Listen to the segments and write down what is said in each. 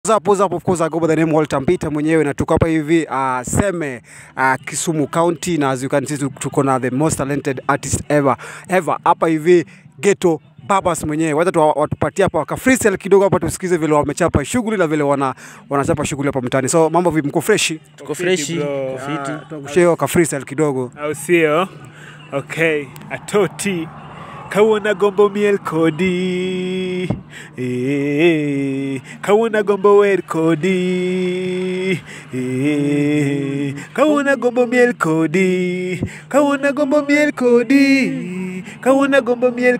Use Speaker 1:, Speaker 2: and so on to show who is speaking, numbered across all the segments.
Speaker 1: What's up, what's up? Of course, I go by the name Walter Mpita mwenyewe na tuko hapa hivi uh, Seme uh, Kisumu County na as you can see tu- tuko na the most talented artist ever ever hapa hivi Ghetto Babas mwenyewe. Wacha tu watupatie hapa waka freestyle kidogo hapa tusikize vile wamechapa shughuli na vile wana wanachapa shughuli hapa mtaani. So mambo vipi, mko freshi?
Speaker 2: Tuko freshi,
Speaker 3: bro.
Speaker 2: tuko fiti.
Speaker 1: Tuangushie waka freestyle kidogo.
Speaker 3: au sio? Okay, atoti kawona gombo miel kodi eh, kawona gombo wer kodi eh, kawona gombo miel kodi kawona gombo miel kodi kawona gombo miel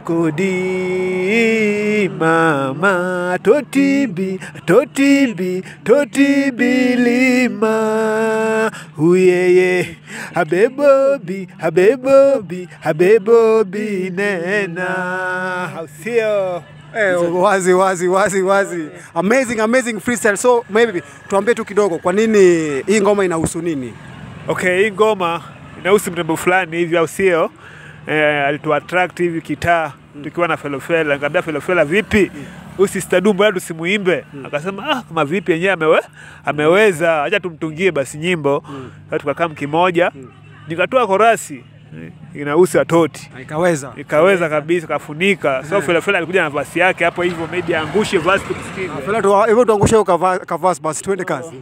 Speaker 3: kodi mama totibi totibi totibi lima uyeye habebobi habebobi habebobi nena hausio
Speaker 1: Eh, wazi wazi wazi wazi. Amazing amazing freestyle. So maybe tuambie tu kidogo kwa nini hii ngoma inahusu nini?
Speaker 3: okay hii ngoma inahusu mrembo fulani hivi au sio eh, alitu attract hivi kitaa tukiwa na felofela nikamwambia felofela vipi usistadu mbona tusimuimbe akasema ah kama vipi yenyewe amewe, ameweza acha tumtungie basi nyimbo sasa tukakaa mkimoja nikatoa korasi eh, inahusu atoti
Speaker 1: Ikaweza.
Speaker 3: ikaweza kabisa kafunika so felofela alikuja na vasi yake hapo hivyo maybe angushe vasi tukusikize
Speaker 1: Fela tu hivyo tuangushe hiyo kava- kavasi basi tuende kazi.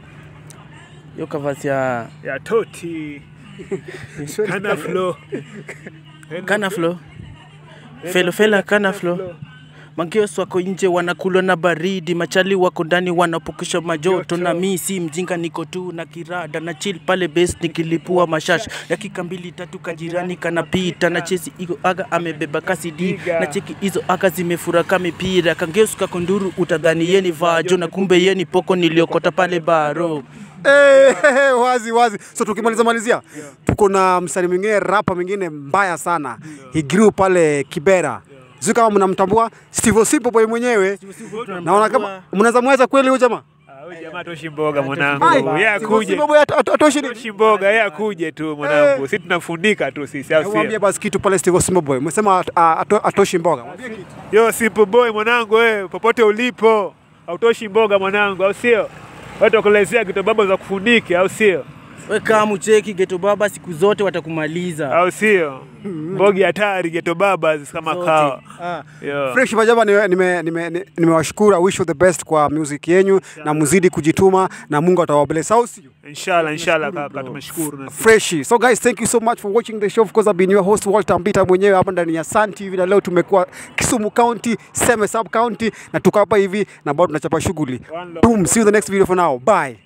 Speaker 2: Hiyo kavasi ya
Speaker 3: ya toti kana flow
Speaker 2: kana flow. Felo fela kana flow. Mangeos wako nje wanakulwa na baridi, machali wako ndani wanapokesha majoto, na mi si mjinga, niko tu na kirada na chill pale base nikilipua mashash. Dakika mbili tatu kajirani kanapita na chesi iko aga amebeba kasi di na cheki hizo aga zimefuraka mipira. Kangeos kako nduru utadhani yeni vajo na kumbe yeni poko niliokota pale baro.
Speaker 1: Eh, wazi wazi. So tukimaliza malizia, tuko na msanii mwingine rapa mwingine mbaya sana. He grew pale Kibera. Sio kama mnamtambua Steve Osipo boy mwenyewe. Naona kama mnaweza mweza kweli huyo jamaa.
Speaker 3: Ah, huyu jamaa toshi mboga
Speaker 1: Ai,
Speaker 3: mwanangu, yeye
Speaker 1: Steve
Speaker 3: akuje
Speaker 1: Osipo boy at- at- atoshi nini?
Speaker 3: toshi mboga, yeye akuje tu mwanangu, sisi tunafunika tu sisi, au
Speaker 1: Mwambie
Speaker 3: sio?
Speaker 1: basi kitu pale Steve Osipo boy. Umesema at- a- ato- atoshi mboga.
Speaker 3: Yo simple boy mwanangu, wewe popote ulipo, hautoshi mboga mwanangu, au sio? Watu wakuelezea kitu baba za kufunike, au sio?
Speaker 2: We kama mcheki geto baba, siku zote watakumaliza.
Speaker 3: Au sio? Mbogi hatari geto baba kama
Speaker 2: Zote.
Speaker 3: kawa. Yo.
Speaker 1: Fresh majaba nimewashukuru nime, nime, nimewashukuru. I wish you the best kwa music yenyu na muzidi kujituma na Mungu atawabless. Au sio?
Speaker 3: Inshallah, inshallah kaka, tumeshukuru na sisi.
Speaker 1: freshi. So guys, thank you so much for watching the show. Of course, I've been your host Walter Mbita mwenyewe hapa ndani ya Sun TV na leo tumekuwa Kisumu County, Seme Sub County na tuko hapa hivi na bado tunachapa shughuli.
Speaker 3: One love.
Speaker 1: Boom, see you in the next video for now. Bye.